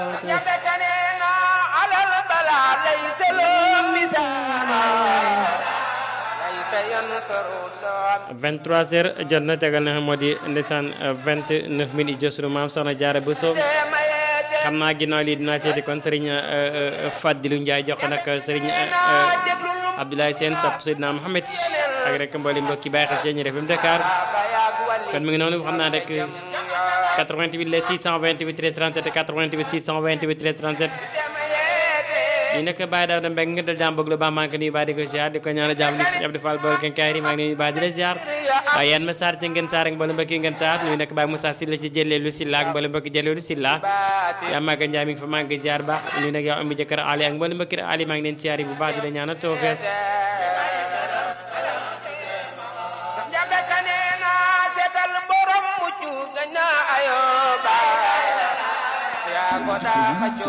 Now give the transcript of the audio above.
23 heures jot na tegal na xam moo di ndeysaan 29 minutes jot sunu maam soxna Jaara Buso xam naa ginnaaw lii dinaa seeti kon sëriñ Fadilu Njaay jox ko nag sëriñ Abdoulaye Sène sopp Seydina Mohamed ak rek mbooli mbokki bàyyi xel ci ñu FM Dakar kon mi ngi noonu xam naa rek 88 la 628 13 37 88 628 13 37 ñu nekk Baye Daouda Mbengue nga dal jàmm bëgg lu baax maa ngi ko nuyu baa di ko ziar di ko ñaanal jàmm di si Abdou Fall bool kenkaari maa ngi nuyu baa di la ziar waaye yan ma saar ci ngeen saar ak mboolem mbokki ngeen saar nuyu nekk Baye Moussa Sylla ci jëleelu Sylla ak mboolem mbokki jëleelu Sylla yaa maaga njaay mi ngi fa maa ngi ziar baax nuyu nag yow am jëkkër Ali ak mboolem mbokki Ali maa ngi leen ziar bu baax di la ñaanal tawfeex ko daa xëccoo